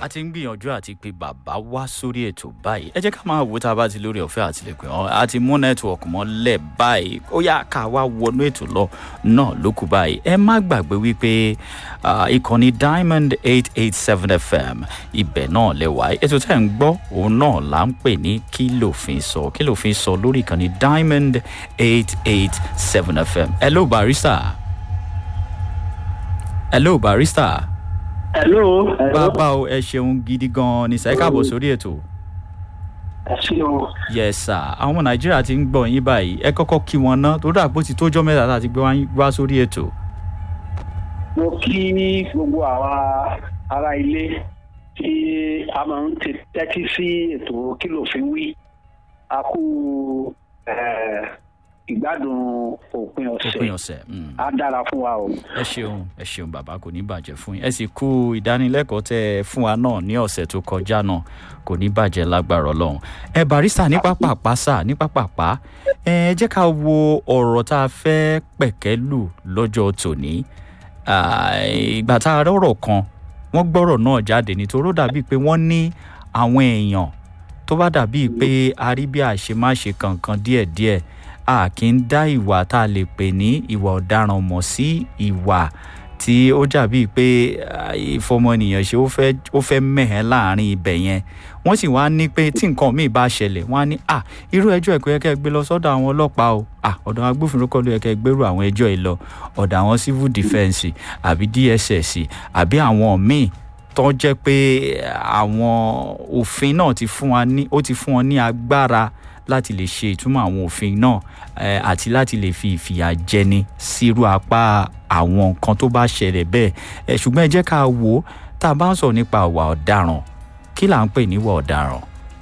a ti ń gbìyànjú àti pé bàbá wá sórí ètò báyìí ẹ jẹ́ ká máa wò tá a bá ti lórí ọ̀fẹ́ àti lè pè wọ́n a ti mú nẹ́tíwọ̀kì mọ́lẹ̀ báyìí ó yá ká wá wọnú ètò lọ náà ló kù báyìí ẹ má gbàgbé wípé ìkànnì diamond eight eight seven fm ibẹ̀ náà lẹ́wà ètò tẹ́ ń gbọ́ òun náà là ń pè ní kí lòfin sọ kí lòfin sọ lórí ìkànnì diamond eight eight seven fm hello barista hello barista hello. bàbá o ẹ ṣeun gidi gan-an ní sẹ́ẹ̀ káàbọ̀ sórí ètò. ẹ ṣeun. yes sir àwọn ọmọ nàìjíríà ti ń gbọ́ yín báyìí ẹ kọ́kọ́ kí wọn ná tó dàpọ̀ ti tójọ́ mẹ́ta tá a ti gbé wá sórí ètò. mo kí gbogbo àwa ará ilé tí a máa ń tẹ́tí sí ètò kí lòfin wí a kú ìgbádùn òpin ọ̀sẹ̀ òpin ọ̀sẹ̀ á dára fún wa o. ẹ ṣeun ẹ ṣeun bàbá kò ní bàjẹ́ fún yín ẹ sì kú ìdánilẹ́kọ̀ọ́ tẹ ẹ fún wa náà ní ọ̀sẹ̀ tó kọjá náà kò ní bàjẹ́ lágbára ọlọ́run ẹ barista ní pápápá sà ní pápápá ẹ jẹ́ ká wo ọ̀rọ̀ tá a fẹ́ pẹ̀kẹ́ lù lọ́jọ́ tòní ìgbà tá a rọ̀rọ̀ kan wọ́n gbọ́rọ̀ náà jáde nítorí ó dàbíi pé wọ́n ní àwọn èèyàn tó bá dàbíi pé a rí bí àṣemáṣe kankan díẹ̀díẹ̀ a kì í dá ìwà tá a lè pè ní ìwà ọ̀daràn mọ̀ sí ìwà tí ó jàbí pé ìfọmọnìyàn ṣe ó fẹ́ mẹ̀hẹ́ láàrin ibẹ̀ yẹn wọ́n sì wá ní pé tí nǹkan míì bá ṣẹlẹ̀ wọ́n á ní à irú ẹjọ́ ẹ̀kọ́ yẹ kẹ́ gbé lọ sọ́dọ̀ àwọn ọlọ́pàá o à ọ̀dọ̀ àwọn agbófinró kọ́ ló yẹ kẹ́ gbérù àwọn ẹjọ́ yìí lọ ọ̀dọ̀ àwọn civil defence àbí dss àbí àwọn míì tó jẹ́ pé àwọn òfin náà ti fún wa ní ó ti fún wọn ní agbára láti lè ṣe ìtumọ̀ àwọn òfin náà àti láti lè fi ìfìyà jẹni sírú apá àwọn nǹkan tó bá ṣẹlẹ̀ bẹ́ẹ̀ ṣùgbọ́n ẹ jẹ́ ká wò ó tá a bá ń sọ̀rọ̀ nípa ìwà ọ̀daràn kí là ń pè ní ìwà ọ̀daràn.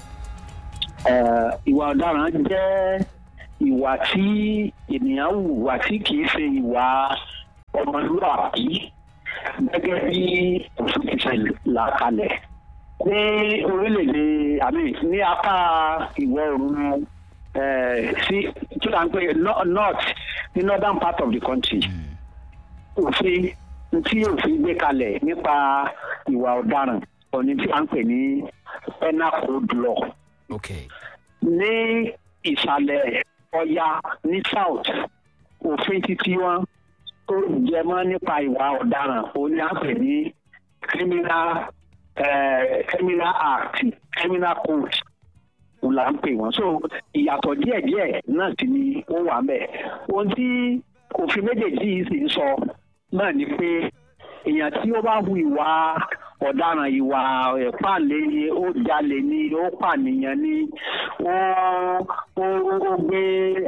ìwà ọ̀daràn jẹ́ ìwà tí ènìyàn hùwà tí kì í ṣe ìwà ọmọlúwàbí gẹ́gẹ́ bí òfin ti ṣe là kalẹ̀ ní orílẹ̀-èdè àmì ní apá ìwọ̀ oòrùn sí kí là ń pè north ní northern part of the country òfin tí òfin gbé kalẹ̀ nípa ìwà ọ̀daràn òní tí à ń pè ní penal code law. Okay. ní ìsàlẹ̀ ọya ní south òfin títí wọn tó jẹ mọ́ nípa ìwà ọ̀daràn òní à ń pè ní criminal Uh, criminal act criminal code n la ń pè wọ́n so ìyàtọ̀ díẹ̀díẹ̀ náà sì ni ó wà mẹ́ ohun tí òfin méjèèjì yìí sì ń sọ náà ni pé èèyàn tí ó bá hu ìwà ọ̀daràn ìwà ẹ̀pàlẹ́ ni ó jalè ni ó pànìyàn ni ó ó gbé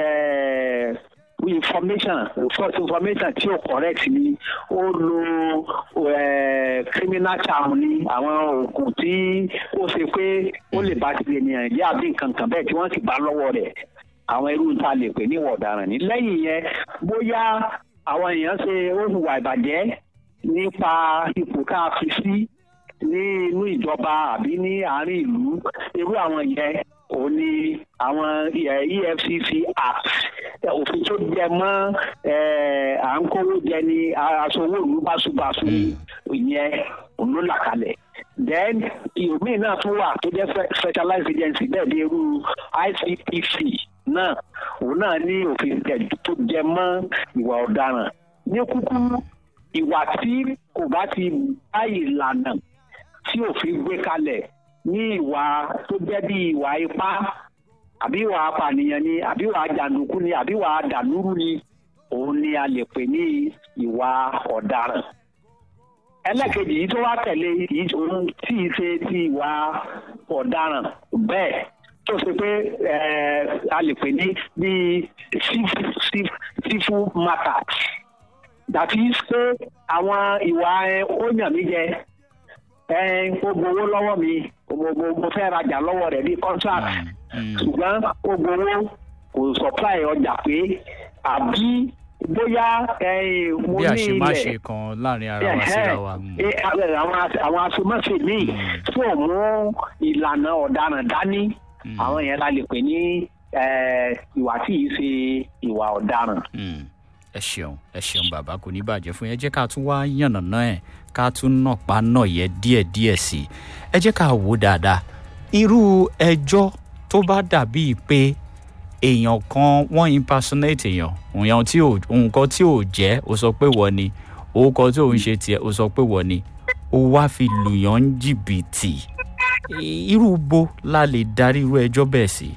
information false information tí ó correct ni ó lo criminal charm ni àwọn oògùn tí ó ṣe pé ó lè bá tilẹ̀ ènìyàn jẹ́ àbí nǹkan kan bẹ́ẹ̀ tí wọ́n sì bá lọ́wọ́ rẹ̀ àwọn irú ta lè pè ní ìwà ọ̀daràn ní lẹ́yìn yẹn bóyá àwọn èèyàn ṣe ó hùwà ìbàjẹ́ nípa ipò tá a fi sí ní inú ìjọba àbí ní àárín ìlú irú àwọn yẹn òun ni àwọn efcc act òfin tó jẹ mọ́ à ń kówó jẹ ní aṣọwó ìlú báṣubàṣu ìyẹn òun ló là kalẹ̀ then ìhòmíì náà tún wà tó jẹ́ specialized agency bẹ́ẹ̀ bí irú icpc náà òun náà ní òfin tó jẹ mọ́ ìwà ọ̀daràn ní kúkúrú ìwà tí kò bá ti bá ìlànà tí òfin gbé kalẹ̀ ní ìwà tó jẹ́ bí ìwà ipá àbí ìwà apànìyàn ni àbí ìwà jàǹdùkú ni àbí ìwà dàlúrú ni òun ni a lè pè ní ìwà ọ̀daràn. ẹlẹ́kejì yìí tó wá tẹ̀lé òun tí ì ṣe ti ìwà ọ̀daràn bẹ́ẹ̀ tó ṣe pé a lè pè ní bíi civil matters that is pé àwọn ìwà ó yàn mí jẹ ó gbowó lọ́wọ́ mi mo fẹ́ rajà lọ́wọ́ rẹ̀ bíi contract ṣùgbọ́n ó gbowó kò supply ọjà pé àbí bóyá mo bí ní àṣemáṣe ilẹ̀ kan láàrin ara wa síra wa. mm. Eh, àwọn àwọn aṣemáṣe míì tí ò mú ìlànà ọ̀daràn dání Mm. àwọn yẹn la lè pè ní eh, ìwà tí yìí ṣe ìwà ọ̀daràn. Mm. ẹ ṣeun ẹ ṣeun bàbá kò ní bàjẹ́ fún yín ẹ jẹ́ ká tún wá yànnàná ẹ̀ ká tún nàpá náà yẹ díẹ̀díẹ̀ sí i ẹ jẹ́ ká wò ó dáadáa irú ẹjọ́ tó bá dàbíi pé èèyàn kan wọ́n impersonate èèyàn òyàn tí ò nǹkan tí ò jẹ́ ó sọ pé wọ́n ni orúkọ tí òun ṣe tiẹ̀ ó sọ pé wọ́n ni ó wá fi lùyàn ń jìbìtì irú bo la lè darí irú ẹjọ́ bẹ́ẹ̀ sí.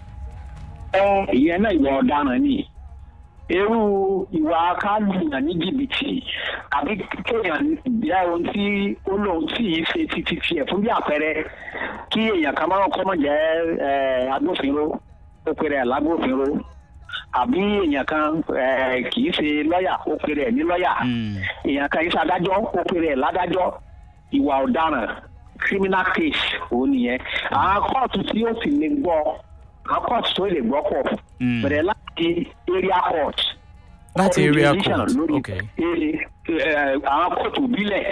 ẹ ìyẹn náà ìwà ọ̀daràn ni irú ìwà kálùyàn ní jìbìtì àbí kéèyàn jẹ́ ohun tí ó lóun tí yìí ṣe títí tiẹ̀ fún bí àpẹẹrẹ kí èèyàn kan máa kọ́ mọ̀ jẹ́ agbófinró ó pèrè ẹ̀ lágbófinró àbí èèyàn kan kì í ṣe lọ́ọ̀yà ó pèrè ẹ̀ ní lọ́ọ̀yà èèyàn kan yìí ṣe adájọ́ ó pèrè ẹ̀ ládájọ́ ìwà ọ̀daràn criminal case òun nìyẹn àwọn kóòtù tí ó sì lè gbọ́ àwọn kóòtù tó lè gbọ́ pọ̀ bẹ̀rẹ̀ láti area court láti area Jurisdiction court lórí ok ere- eh, àwọn kóòtù bílẹ̀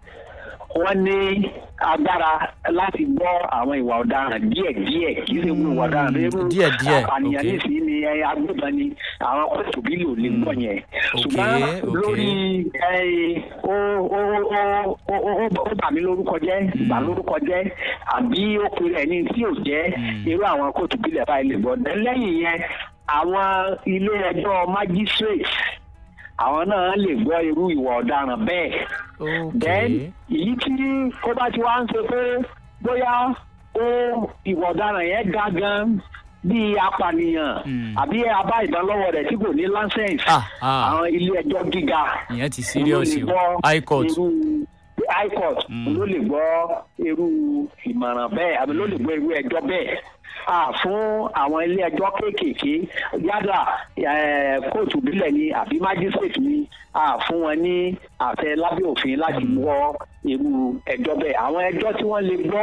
wọ́n ní agbára láti gbọ́ àwọn ìwà ọ̀daràn díẹ̀díẹ̀ kì í ṣe gbogbo ìwà ọ̀daràn lérú díẹ̀díẹ̀, apànìyàn okay. nísìnyí ni ẹ, agbébọn ni àwọn kóòtù bílẹ̀ ò lè gbọ́ yẹn Okay, ṣùgbọ́n okay. lórí ẹ, ó ó ó ó ó ó bà mí lórúkọ jẹ́ bà lórúkọ jẹ́ àbí ó pe ẹni tí ò jẹ́ irú àwọn kóòtù bílẹ̀ báyìí lè gbọ́ lẹ́yìn yẹn àwọn ilé ẹjọ́ magistrate àwọn náà lè gbọ́ irú ìwà ọ̀daràn bẹ́ẹ̀ then ok èyí tí ó bá ti wá ń ṣe pé bóyá ó ìwà ọ̀daràn yẹn ga gan bíi apànìyàn Mm. àbí abá ìbọn lọ́wọ́ rẹ̀ tí kò ní license Ah, ah. àwọn ilé ẹjọ́ gíga ìyẹn ti serious ló lè o gbọ́ high court irú high court Mm. ló lè gbọ́ irú ìmọ̀ràn bẹ́ẹ̀ àbí ló lè gbọ́ irú ẹjọ́ bẹ́ẹ̀ Ah, fún àwọn ilé ẹjọ́ kéékèèké yálà eh, kóòtù bílẹ̀ ni àbí májísrèètì ni ah, fún wọn ní àfẹ lábẹ́ òfin láti gbọ́ irú ẹjọ́ bẹ́ẹ̀ àwọn ẹjọ́ tí wọ́n lè gbọ́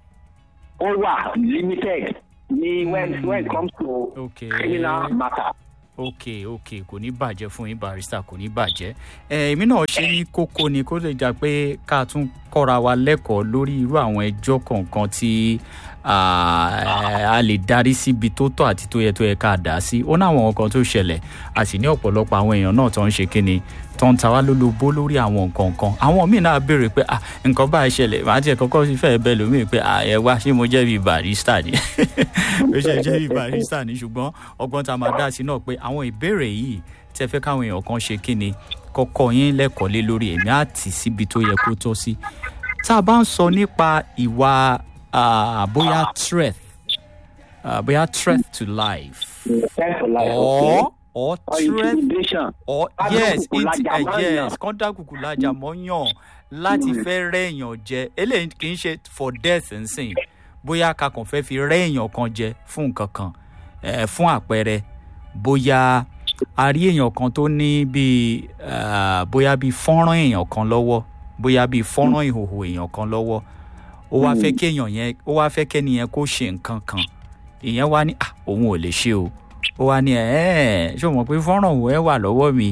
ó wà limited ní when when it comes to Okay. criminal matter. ok ok kò ní bàjẹ́ fún yín barista kò ní bàjẹ́ ẹ èmi náà ṣe ní kókó ni kó lè jà pé ká tún kọ́ra wa lẹ́kọ̀ọ́ lórí irú àwọn ẹjọ́ kọ̀ọ̀kan tí ah, a lè darí síbi tó tọ́ àti tó yẹ tó yẹ ká dà á sí ó ní àwọn nǹkan tó ṣẹlẹ̀ a sì ní ọ̀pọ̀lọpọ̀ àwọn èèyàn náà tó ń ṣe kíni tó ń ta wá lólobó lórí àwọn nǹkan kan àwọn míì náà béèrè pé ah nǹkan báyìí ṣẹlẹ̀ màá tiẹ̀ kọ́kọ́ sí fẹ́ẹ́ bẹ́ẹ̀ lómi pé ah ẹ wá ṣé mo jẹ́ bíi barista ni ó ṣe jẹ́ bíi barista ni ṣùgbọ́n ọgbọ́n tá a máa dá sí náà pé àwọn ìbéèrè yìí tẹ́ fẹ́ káwọn èèyàn kan ṣe kíni kọ́kọ́ yín lẹ́kọ̀ọ́ lé lórí èmi á tì síbi tó yẹ kó tọ́ sí tá a bá ń sọ nípa ìwà ah, bóyá threat ah, bóyá threat to life Thanks for life, okay? or or or threat intimidation. or Ká yes dúnkùkù it, lajà uh, mọ́ yes èèyàn. kán dákùkù lajà mọ́yàn láti fẹ́ rẹ́yàn jẹ eléyìí kì í ṣe for death nsìn bóyá ká kàn fẹ́ fi rẹ́yàn kan jẹ fún nǹkan kan eh, fún àpẹẹrẹ bóyá a rí èèyàn kan tó ní bíi ah, bóyá bíi fọ́nrán èèyàn kan lọ́wọ́ bóyá bíi fọ́nrán ìhòòhò èèyàn kan lọ́wọ́ ó wá fẹ́ kéèyàn yẹn ó wá fẹ́ kẹ́ni yẹn kó ṣe nǹkan kan ìyẹn wá ní à òun ò lè ṣe o ó wá ní ẹ ẹ ṣé o mọ̀ pé fọ́nrán òun ẹ wà lọ́wọ́ mi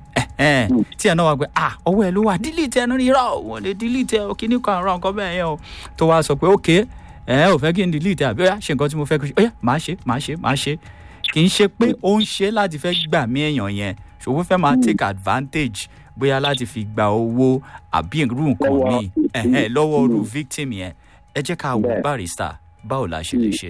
ẹ tí ẹ náà wá pé à ọwọ́ ẹ ló wà dílítì ẹ ní irọ́ òun ò lè dílítì ẹ kíní kan àrùn nǹkan bẹ́ẹ̀ yẹn o tó wá sọ pé ok ẹ ò fẹ́ kí n dílítì àbí ó yá ṣe nǹkan tí mo fẹ́ kó ṣe ó yá màá ṣe màá ṣe màá ṣe kì í ṣe pé ó ń ṣe láti fẹ́ gbà mí èèyàn yẹn ṣòwò fẹ́ máa take advantage bóyá láti fi gba owó àbí irú nǹkan Lọ́wọ́ míì ẹ̀hẹ́n, lọ́wọ́ irú Mm. victim yẹn ẹ jẹ́ ká wò Bẹ́ẹ̀. barista báwo la ṣe lè ṣe.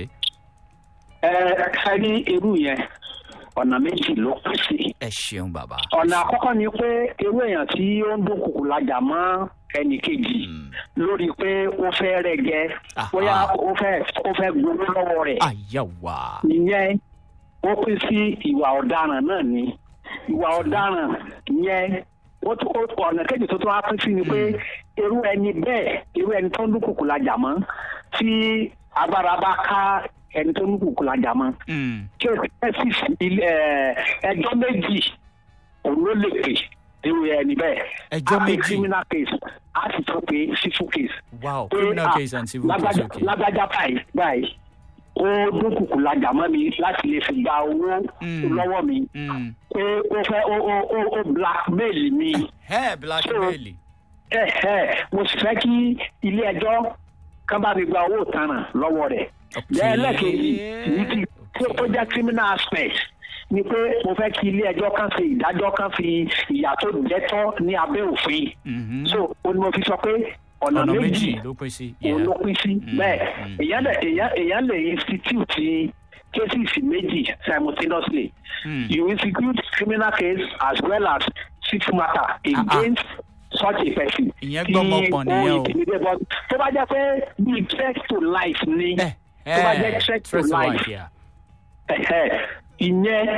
ẹ ẹ ní irú yẹn ọ̀nà méjì ló pín sí. ẹ ṣeun bàbá. ọ̀nà àkọ́kọ́ ni pé irú èèyàn tí ó ń dúnkùkù lajà mọ́ ẹnì kejì Mm. lórí pé ó fẹ́ rẹ̀ gẹ́ Aha. bóyá ó fẹ́ ó fẹ́ gbowó lọ́wọ́ rẹ̀ àyàwá. ìyẹn ó pín sí ìwà ọ̀daràn náà ni ìwà ọ̀daràn yẹn ó tún ó- ọ̀nà kejì tó tún wá pín sí ni pé irú ẹni bẹ́ẹ̀ irú ẹni tó ń dúnkùkù lajà mọ́ tí agbára bá ká ẹni tó ń dúnkùkù lajà mọ́ Mm. cases ilé ẹ, ẹjọ́ méjì òun ló lè pè irú ẹni bẹ́ẹ̀. Ẹjọ́ A pè méjì? criminal case a sì tún pè civil case. wow Pé, criminal ah, case and civil case lágbájá- okay. lágbájá báyìí báyìí ó dúnkùkù lajà mọ́ mi láti lè fi gba owó Mm. lọ́wọ́ mi Mm. pé ó fẹ́ ó ó ó ó blackmail mi ẹ blackmail. ẹ ẹ mo sì fẹ́ kí ilé ẹjọ́ kán bá mi gba owó ìtanràn lọ́wọ́ rẹ̀. Okay. lẹ́ẹ̀lẹ́kejì ní ti tó Okay. tó jẹ́ criminal aspect ni pé mo fẹ́ kí ilé ẹjọ́ kan fi ìdájọ́ kan fi ìyà tó jẹ́ tọ́ ní abẹ́ òfin Mhm. so ó ní mo fi sọ pé ọ̀nà ọ̀nà méjì méjì ló pín sí. òun ló pín sí Mm, bẹ́ẹ̀ mm. èèyàn lè èèyàn èèyàn lè institute cases méjì simultaneously Mm. you institute criminal case as well as civil matter against such a person. Ìyẹn gbọ́mọ pọ̀ nìyẹn o. intimidate but tó bá jẹ́ pé bíi threat to life ni ẹ tó bá jẹ́ ẹ threat to stress life life yeah. ẹ̀hẹ́, ìyẹn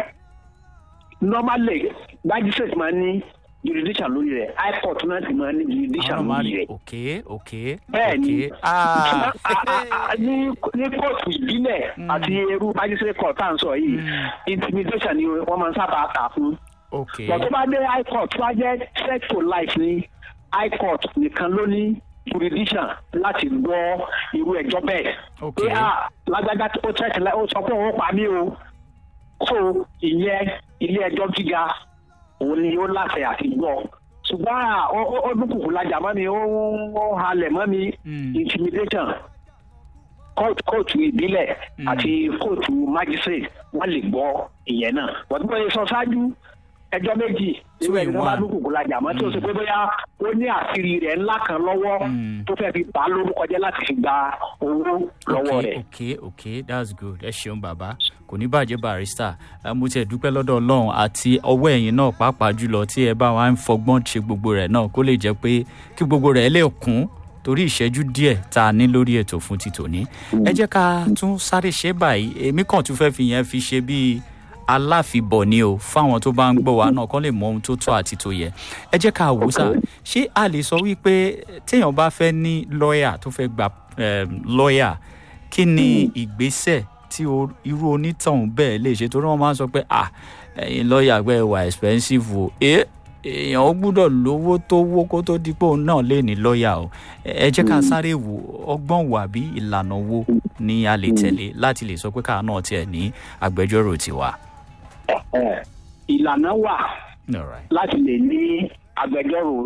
normally magistrate máa ní jurisdiction lórí rẹ̀ high court náà sì máa ní jurisdiction àwọn máa lórí rí rẹ̀. ok ok bẹ́ẹ̀ ni ok ah a- a- a- ní ní kóòtù ìbílẹ̀ àti irú magistrate court tá à ń sọ yìí Mm. intimidation ni wọ́n máa ń sábà kà fún. ok bọ̀ tó bá dé high court tó bá jẹ́ threat to life ní high court nìkan ló ní jurisdiction láti gbọ́ irú ẹjọ́ bẹ́ẹ̀. ok pé à lágbájá ó threat li- ó sọ pé òun pa mí o. so ìyẹn ilé ẹjọ́ gíga òun ni ó láṣẹ àti gbọ́ ṣùgbọ́n à, ó ó- ó dúnkùkù lajà mọ́ mi ó ó halẹ̀ mọ́ mi Mm. intimidation kóòtù kóòtù ìbílẹ̀ Mm. àti kóòtù magistrate wọ́n lè gbọ́ ìyẹn náà wọ́n ti bọ́ sọ ṣáájú ẹjọ́ méjì Two irú in ẹni tó bá one. dúnkùkù lajà mọ́ tí ó ṣe pé bóyá ó ní àṣírí rẹ̀ ńlá kan lọ́wọ́ Mm. tó fẹ́ fi bà á lórúkọ jẹ́ láti fi gba owó lọ́wọ́ ok rẹ̀. ok ok that's good ẹ ṣeun bàbá kò ní bàjẹ́ barista ẹ, mo tiẹ̀ dúpẹ́ lọ́dọ̀ ọlọ́run àti ọwọ́ ẹ̀yìn náà pàápàá jùlọ tí ẹ bá wa ń fọgbọ́n ṣe gbogbo rẹ̀ náà kó lè jẹ́ pé kí gbogbo rẹ̀ lè kún torí ìṣẹ́jú díẹ̀ tá a ní lórí ètò fún ti tòní ẹ jẹ́ ká tún sáré ṣe báyìí èmi kàn tún fẹ́ fi yẹn fi ṣe bíi aláfibọ̀ ni o fáwọn tó bá ń gbọ́ wa náà kán lè mọ ohun tó tọ́ àti tó yẹ ẹ jẹ́ ká wò ó sà ṣé a lè sọ wípé téèyàn bá fẹ́ ní lọ́ọ̀yà tó fẹ́ gba em, lọ́ọ̀yà kí ni ìgbésẹ̀ tí o- irú onítọ̀hún bẹ́ẹ̀ lè ṣe torí wọ́n máa ń sọ pé à ẹ̀yin lọ́ọ̀yà pé ẹ wà expensive o ẹ èèyàn ó gbúdọ̀ lówó tó wó kó tó di pé òun náà lè ní lọ́ọ̀yà o ẹ jẹ́ ká sáré wo ọgbọ́n wà bí ìlànà wo ni a lè tẹ̀lé láti lè sọ pé káà náà tiẹ̀ ní agbẹjọ́rò tiwa. Ẹ̀, ìlànà wà All right. láti lè ní agbẹjọ́rò